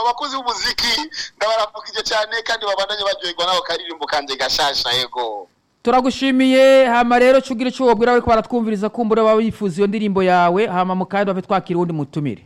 abakozi b'umuziki ndabaramukije cyane kandi babandanye baryoherwa n'ako karirimbo kanje gashasha yego turagushimiye hama rero cugira ico wobwira bariko baratwumviriza kumbura baba bifuza iyo ndirimbo yawe hama mu kandi bave twakira uwundi mutumire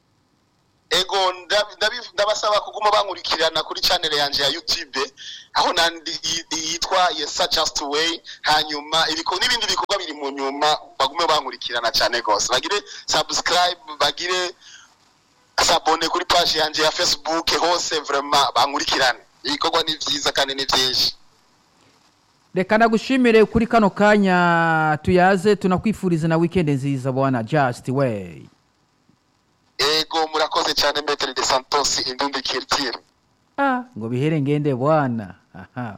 ego ndabi- ndabi- ndabasaba kuguma bankurikirana kuri channel yanje ya youtube aho nandi yi- yitwa yesa just way hanyuma ibiko n'ibindi bikorwa biri mu nyuma bagume bankurikirana cyane gose bagire subscribe bagire sabone kuri page yanje ya facebook hose vraiment bankurikirane ibikorwa ni vyiza kandi ni vyinshi reka nagushimire kuri kano kanya tuyaze tunakwifuriza na weekend nziza bwana just way ego murakoze cyane metre de santos indundi kirtire ah, ngo bihere ngende bwana Aha.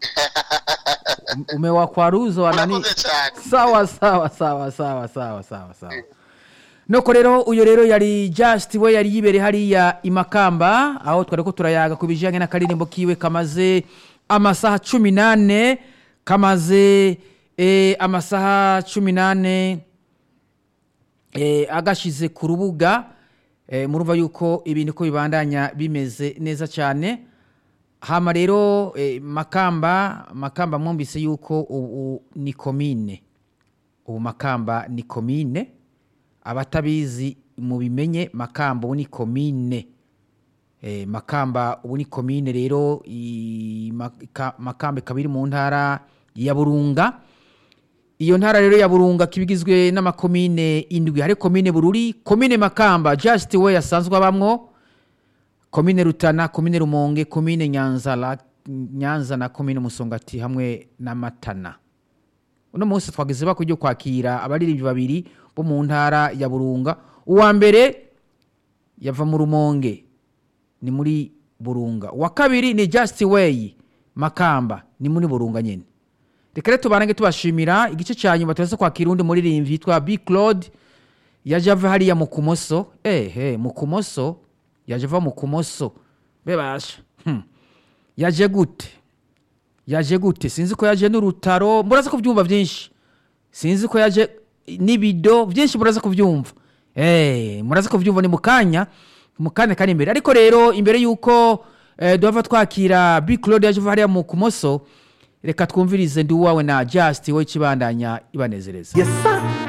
Um- umewakwaruza wanani murakoze cyane sawa sawa sawa sawa sawa sawa sawa nuko rero uyu rero yari just we yari yibereye hariya imakamba aho twari ko turayaga ku bijyanye n'akaririmbo kiwe kamaze amasaha cumi n'ane kamaze eh, amasaha cumi n'ane eh, agashize ku rubuga eh, murumva yuko ibintu ko bibandanya bimeze neza cyane hama rero eh, makamba makamba mwumvise yuko ubu ni komine ubu makamba ni komine abatabizi mubimenye makamba ubu ni komine eh, makamba ubu ni komine rero i- Maka- makamba ikaba iri mu ntara ya burunga iyo ntara rero ya burunga kibigizwe n'amakomine indwi hari komine bururi komine makamba just we asanzwe abamwo komine rutana komine rumonge komine nyanza la- nyanza na komine musongati hamwe na matana uno munsi twageze bako ryo kwakira abaririmbyi babiri bo mu ntara ya burunga uwa mbere yava mu rumonge ni muri burunga uwa kabiri ni just way makamba ni muri burunga nyine reka rero tubanange tubashimira igice cya nyuma turaza kwakira undi muririmbyi yitwa b claude yaje ava hariya mu kumoso ehe mu kumoso yaje ava mu kumoso bebasha hmm. yaje gute yaje gute sinzi ko yaje n'urutaro muraza kubyumva byinshi sinzi ko yaje n'ibido byinshi muraza kubyumva eh muraza kubyumva ni mu kanya mu kanya kari imbere ariko rero imbere y'uko eh, duhava twakira b claude yaje ava hariya mu kumoso reka twumvirize ndi uwawe na just we kibandanya ibanezereza Yes, sir.